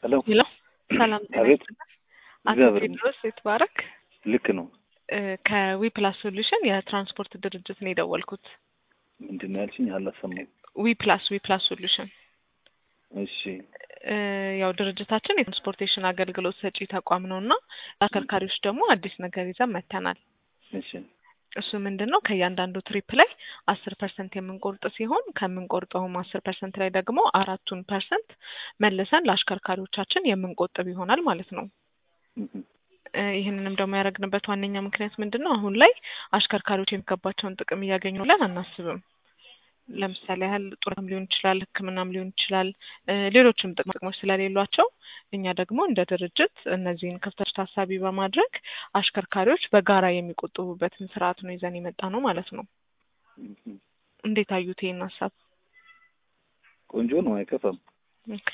ሄሎ ሄሎ ሰላም ጤና አቤት። ይስጥልኝ። አቶ እግዚአብሔር ቴድሮስ ይትባረክ ልክ ነው። ከዊ ፕላስ ሶሉሽን የትራንስፖርት ድርጅት ነው የደወልኩት። ምንድን ነው ያልሽኝ? አላሰማሁም። ዊ ፕላስ ዊ ፕላስ ሶሉሽን እሺ እ ያው ድርጅታችን የትራንስፖርቴሽን አገልግሎት ሰጪ ተቋም ነው እና ለአከርካሪዎች ደግሞ አዲስ ነገር ይዘን መጥተናል። እሺ እሱ ምንድን ነው ከእያንዳንዱ ትሪፕ ላይ አስር ፐርሰንት የምንቆርጥ ሲሆን ከምንቆርጠውም አስር ፐርሰንት ላይ ደግሞ አራቱን ፐርሰንት መልሰን ለአሽከርካሪዎቻችን የምንቆጥብ ይሆናል ማለት ነው። እህ፣ እ ይህንንም ደግሞ ያደረግንበት ዋነኛ ምክንያት ምንድን ነው? አሁን ላይ አሽከርካሪዎች የሚገባቸውን ጥቅም እያገኙ ብለን አናስብም። ለምሳሌ ያህል ጡረታም ሊሆን ይችላል፣ ሕክምናም ሊሆን ይችላል፣ እ ሌሎችም ጥቅማ ጥቅሞች ስለሌሏቸው እኛ ደግሞ እንደ ድርጅት እነዚህን ክፍተቶች ታሳቢ በማድረግ አሽከርካሪዎች በጋራ የሚቆጥቡበትን ስርዓት ነው ይዘን የመጣ ነው ማለት ነው። እህ። እንዴት አዩት ይህን ሀሳብ? ቆንጆ ነው፣ አይከፋም። ኦኬ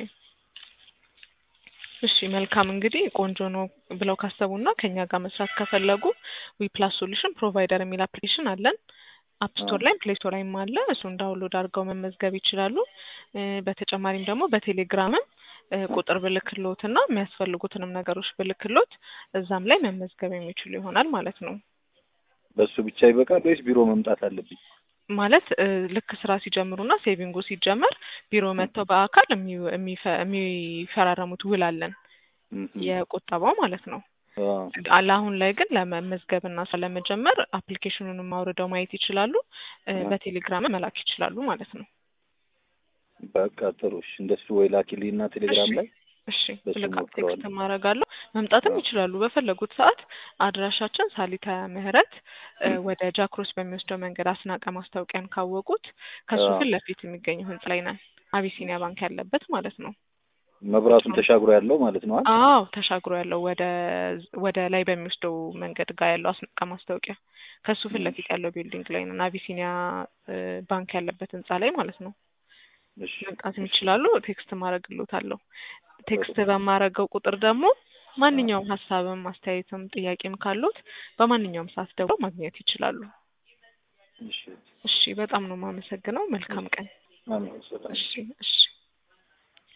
እሺ መልካም እንግዲህ ቆንጆ ነው ብለው ካሰቡና ከኛ ጋር መስራት ከፈለጉ ዊ ፕላስ ሶሉሽን ፕሮቫይደር የሚል አፕሊኬሽን አለን። አፕ ስቶር ላይም ፕሌይ ስቶር ላይም አለ። እሱን ዳውንሎድ አድርገው መመዝገብ ይችላሉ። እ በተጨማሪም ደግሞ በቴሌግራምም እ ቁጥር ብልክሎት እና የሚያስፈልጉትንም ነገሮች ብልክሎት እዛም ላይ መመዝገብ የሚችሉ ይሆናል ማለት ነው። በሱ ብቻ ይበቃል ወይስ ቢሮ መምጣት አለብኝ? ማለት እ ልክ ስራ ሲጀምሩና ሴቪንጉ ሲጀመር ቢሮ መጥተው በአካል የሚ- የሚፈ- የሚፈራረሙት ውል አለን እህ፣ የቁጠባው ማለት ነው። አዎ። አለ አሁን ላይ ግን ለመመዝገብና ስለመጀመር አፕሊኬሽኑንም አውርደው ማየት ይችላሉ። እ አዎ። በቴሌግራም መላክ ይችላሉ ማለት ነው። በቃ ጥሩ። እሺ እንደሱ ወይ ላኪልኝና ቴሌግራም እሺ ላይ እሺ በሱ ልክ ሞክረዋለሁ። ቴክስት ማድረጋለሁ። መምጣትም አዎ። ይችላሉ በፈለጉት ሰዓት። አድራሻችን ሳሊታ ምህረት እ ወደ ጃክሮስ በሚወስደው መንገድ አስናቀ ማስታወቂያን ካወቁት ከሱ አዎ። ፊት ለፊት የሚገኘው ህንጻ ላይ ነን። አቢሲኒያ ባንክ ያለበት ማለት ነው። መብራቱን ተሻግሮ ያለው ማለት ነው። አይደል? አዎ ተሻግሮ ያለው ወደ ወደ ላይ በሚወስደው መንገድ ጋር ያለው አስናቀ ማስታወቂያ ከሱ ፊት ለፊት ያለው ቢልዲንግ ላይ ነን። አቢሲኒያ እ ባንክ ያለበት ህንጻ ላይ ማለት ነው። እሺ መምጣት እሺ፣ ይችላሉ። ቴክስት ማድረግሎታለሁ። ቴክስት ጥሩ። በማረገው ቁጥር ደግሞ አዎ። ማንኛውም ሀሳብም አስተያየትም ጥያቄም ካሉት በማንኛውም ሰዓት ደውለው ማግኘት ይችላሉ። እሺ እሺ በጣም ነው የማመሰግነው። መልካም ቀን። አሜን። ሰላም እሺ እሺ